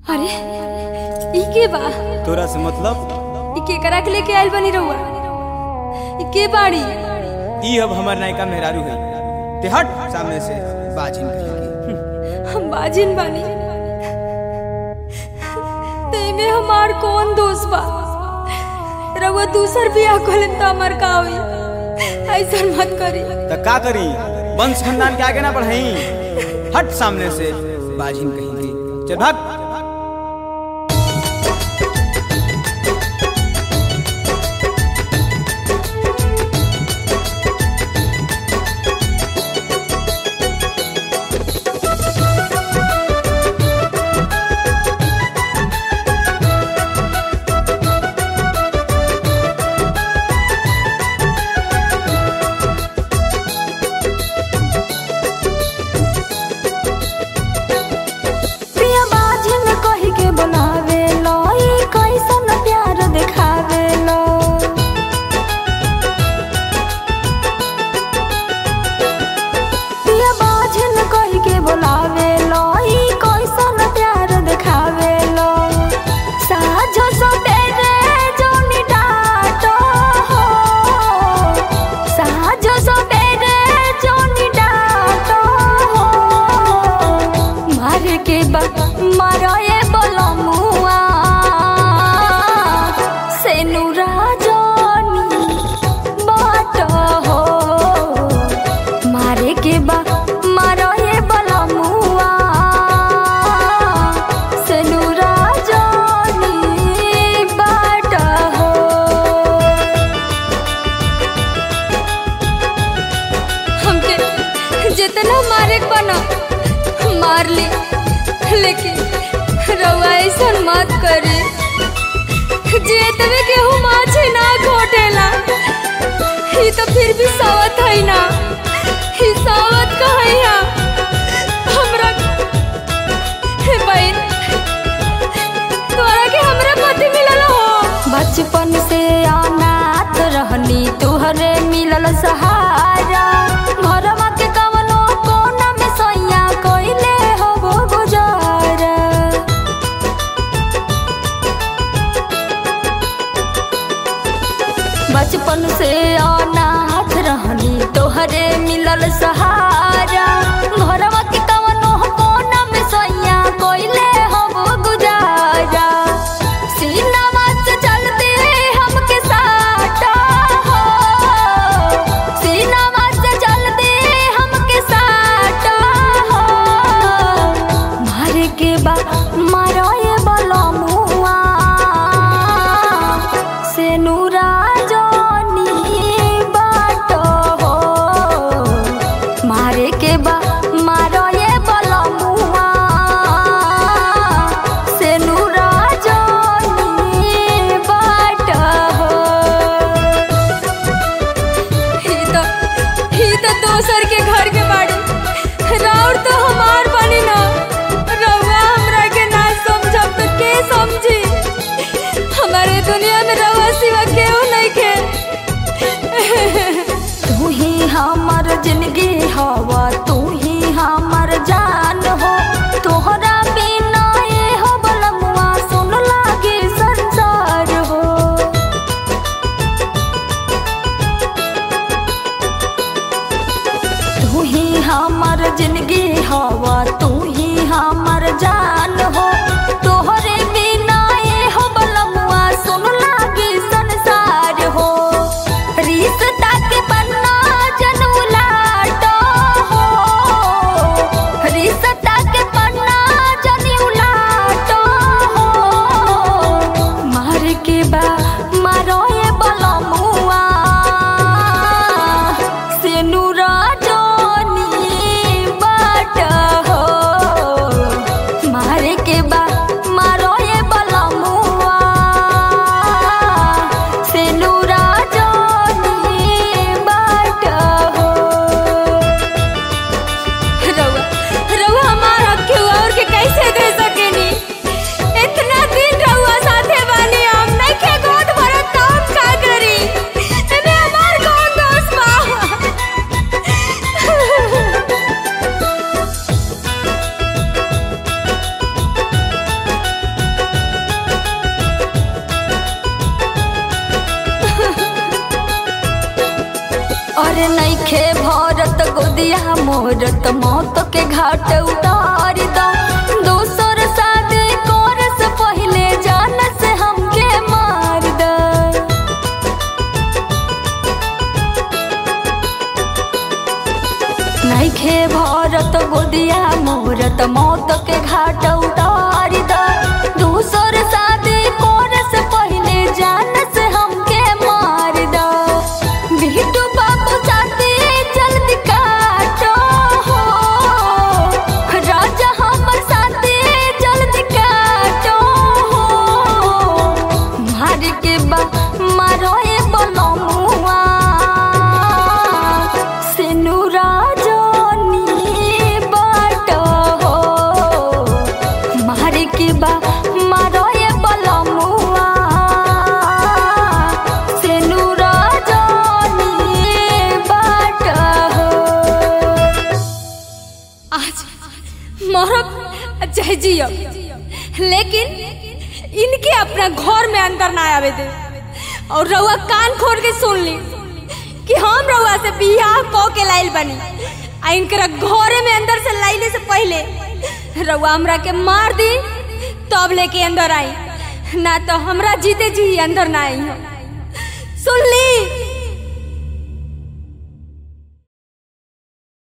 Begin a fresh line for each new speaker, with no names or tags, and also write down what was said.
अरे ई के बा
तोरा से मतलब
ई के करा के लेके आइल बनी रहुआ ई के बाड़ी
ई अब हमर नायिका मेहरारू है ते हट सामने से बाजिन कहेगी
हम बाजिन बानी ते में हमार कौन दोस्त बा रहुआ दूसर बियाह कोलन त हमार का होई ऐसा मत करी
त का करी वंश खानदान के आगे ना बढ़ाई हट सामने से बाजिन कहेगी चल भाग
प्रिया बाजिन कही के बनावे लो ई कैसन प्यार दिखावे लो प्रिया बाजिन कही के बुलावे लो ई कैसन प्यार दिखावे लो साझो सबेरे जोनी डाटो हो साझो सबेरे जोनी डाटो हो मारे के बा मारो ये बोलो मुआ से नूरा जोनी बाट हो मारे के बा मारो ये बोलो मुआ से नूरा जोनी बाट हो हमके जितना मारे के बना मार ली लेकिन रउआ ऐसा मत करे जे तवे केहू माछे ना घोटेला ही तो फिर भी सावत है ना ही सावत कहैया हमरा हे बहन तोरा के हमरा पति मिलल हो बचपन से अनाथ रहनी तुहरे मिलल सहारा घरवा के कवनो कोना में सैया कइले हो वो गुजारा बचपन से अनाथ रहनी तोहरे मिलल सहारा घरवा के कवनो कोना में सैया कइले हो वो गुजारा सीनावा से चलते हमके साटा हो सीनावा से चलते हमके साटा हो मारे के बा मारो ये बोलो मुआ से नूरा जोनी बाट हो मारे के बा मारो ये बोलो मुआ से नूरा जोनी बाट हो ही तो ही तो दोसर के घर के बाड़ी राउर तो हमार बनी ना रउआ हमरा के ना समझब तो के समझी हमारे दुनिया में रउआ सिवा केहू नहीं के तू ही हमर जिंदगी हवा तू ही हमर जान हो तोहरा बिना ये हो बलमुआ सुन लागे संसार हो तू ही हमर जिंदगी हवा तू ही हमर जान हो तोहरे बिना ये हो बलमुआ सुन लागे संसार हो रिश्ता के पन्ना जन उलाटो हो रिश्ता के पन्ना जन उलाटो हो मार के बा मारो ये बलमुआ से नूरा जोनी बाट हो मारे के बा मारो ये बलमुआ से नूरा जोनी बाट हो रउआ रउआ हमार हक के और के कैसे दे सकेनी इतना दिन रउआ साथे बानी हम नहीं के गोद भरत तो हम का करी एमे हमार कौन दोस्त बा नइखे भरत गोदिया मोरत मौत के घाट उतार दा दोसर शादी कर से पहले जान से हमके मार दा नइखे भरत गोदिया मोरत मौत के घाट उतार दा दूसर शादी कर से पहले जान से हमके मार दा बिट्टू बाबू साथी जल्दी काटो हो राजा हमर साथी जल्दी काटो हो मार के बा मारो ए बलमुआ सेनु राजनी बाट हो मार के बा मारो ए बलमुआ सेनु राजनी बाट हो
आज मरब चाहे जियो लेकिन इनके अपना घर में अंदर ना आवे दे और रउआ कान खोल के सुन ली कि हम रउआ से बियाह क के लाइल बनी आ इनकरा घरे में अंदर से लाइले से पहले रउआ हमरा के मार दी तब लेके अंदर आई ना तो हमरा जीते जी अंदर ना आई हो सुन ली